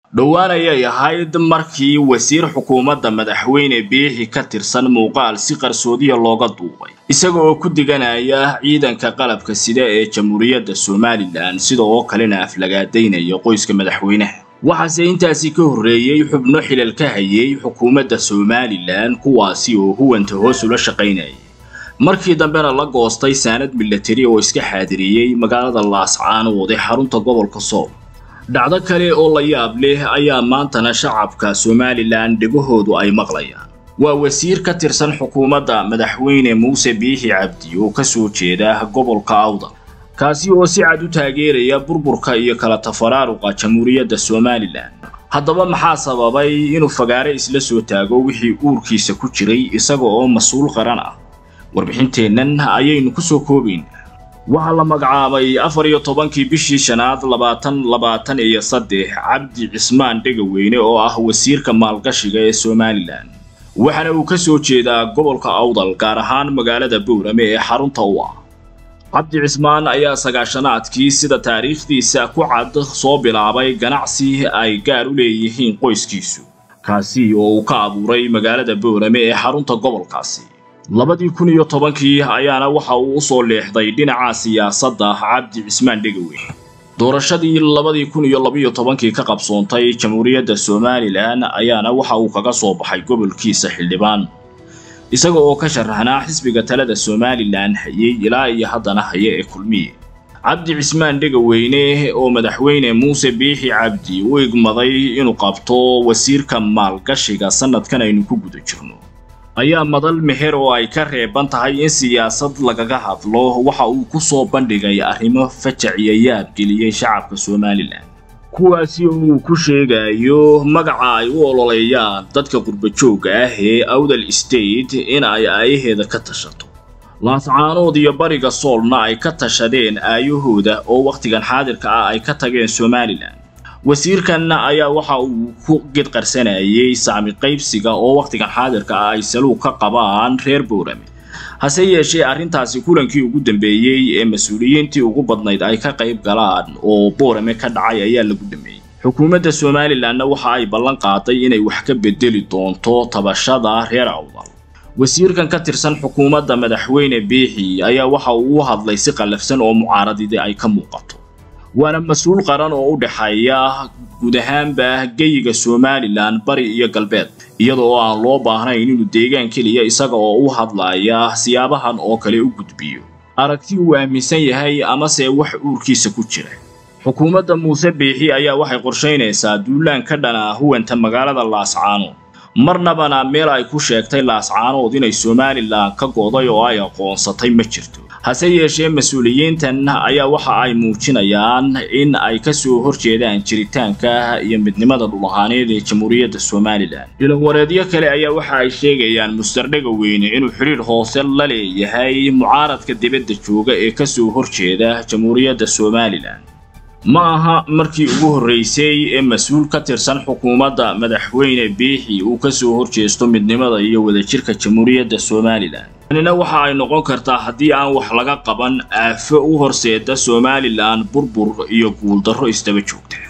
dhowaan ayay ahayd markii wasiir xukuumadda madaxweyne biixi ka tirsan muuqaal si qarsoodiya looga duubay isaga oo ku diganaya ciidanka qalabka sida ee jamhuuriyadda somalilan sida oo kalena aflagaadaynaya qoyska madaxweynaha waxaase intaasi ka horreeyey xubno xilal ka hayay xukuumadda somalilan kuwaasi oo huwanta hoos ula shaqaynayay markii dambena la goostay saanad milatari oo iska xaadiriyey magaalada laascaanood ee xarunta gobolka sool dhacdo kale oo la yaab leh ayaa maantana shacabka somalilan dhegahoodu ay maqlayaan waa wasiir ka tirsan xukuumadda madaxweyne muuse biixi cabdi oo ka soo jeeda gobolka awdal kaasi oo si cad u taageeraya burburka iyo kala tafaraaruqa jamhuuriyadda somalilan haddaba maxaa sababay inuu fagaare isla soo taago wixii uurkiisa ku jiray isaga oo mas-uul qaran ah warbixinteennan ayaynu ku soo koobaynaa waxaa la magacaabay afar iyo tobankii bishii shanaad labaatan labaatan iyo saddex cabdi cismaan dhegaweyne oo ah wasiirka maalgashiga ee somalilan waxaana uu ka soo jeedaa gobolka awdal gaar ahaan magaalada boorame ee xarunta u ah cabdi cismaan ayaa sagaashanaadkii sida taariikhdiisa ku cad soo bilaabay ganacsi ay gaar u leeyihiin qoyskiisu kaasi oo uu ka abuuray magaalada boorame ee xarunta gobolkaasi labadii kun iyo tobankii ayaana waxa uu u soo leexday dhinaca siyaasadda cabdi cismaan dhegaweyne doorashadii labadii kun iyo labiyo tobankii ka qabsoontay jamhuuriyadda somalilan ayaana waxa uu kaga soo baxay gobolkiisa xildhibaan isaga oo ka sharaxnaa xisbiga talada somalilan hayay ilaa iyo haddana haya ee kulmiye cabdi cismaan dhegaweyne oo madaxweyne muuse biixi cabdi u igmaday inuu qabto wasiirka maalgashiga sanadkan aynu ku guda jirno ayaa madal meher oo ay ka reeban tahay in siyaasad lagaga hadlo waxa uu ku soo bandhigay arrimo fajac iyo yaab geliyey shacabka somalilan kuwaasi oo uu ku sheegayo magaca ay u ololeeyaan dadka qurbajoogga ah ee awdal state in ay aayaheeda ka tashato laascaanood iyo bariga soolna ay ka tashadeen aayahooda oo wakhtigan xaadirka ah ay ka tageen somalilan wasiirkan ayaa waxa uu ku gidqarsanayay saami qaybsiga oo wakhtigan xaadirka ah ay saluug ka qabaan reer boorame hase yeeshee arrintaasi kulankii ugu dambeeyey ee mas-uuliyiintii ugu badnayd ay ka qayb galaan oo boorame ka dhacay ayaa lagu dhameeyey xukuumadda somalilanna waxa ay ballan qaaday inay wax ka bedeli doonto tabashada reer awdal wasiirkan ka tirsan xukuumadda madaxweyne biixi ayaa waxa uu u hadlay si qallafsan oo mucaaradidii ay ka muuqato waana mas-uul qaran oo u dhexeeya guud ahaanba geyiga somalilan bari iyo galbeed iyada oo aan loo baahnayn inuu deegaan keliya isaga oo u hadlaya siyaabahan oo kale u gudbiyo aragti uu aaminsan yahay amase wax uurkiisa ku jira xukuumadda muuse biixi ayaa waxay qorshaynaysaa duulaan ka dhana huwanta magaalada laascaanood marnabana meel ay ku sheegtay laascaanood inay somalilan ka goday oo ay aqoonsatay ma jirto hase yeeshee mas-uuliyiintan ayaa waxa ay muujinayaan in ay ka soo horjeedaan jiritaanka iyo midnimada dhulahaaneed ee jamhuuriyadda somalilan ilowareedyo kale ayaa waxa ay sheegayaan muster dhegaweyne inuu xidhiir hoose la leeyahay mucaaradka dibadda jooga ee ka soo horjeeda jamhuuriyadda somalilan ma aha markii ugu horraysay ee mas-uul ka tirsan xukuumadda madaxweyne biixi uu ka soo horjeesto midnimada iyo wadajirka jamhuuriyadda somalilan tanina waxa ay noqon kartaa haddii aan wax laga qaban aafo u horseeda somalilan burbur iyo guuldarro isdaba joogta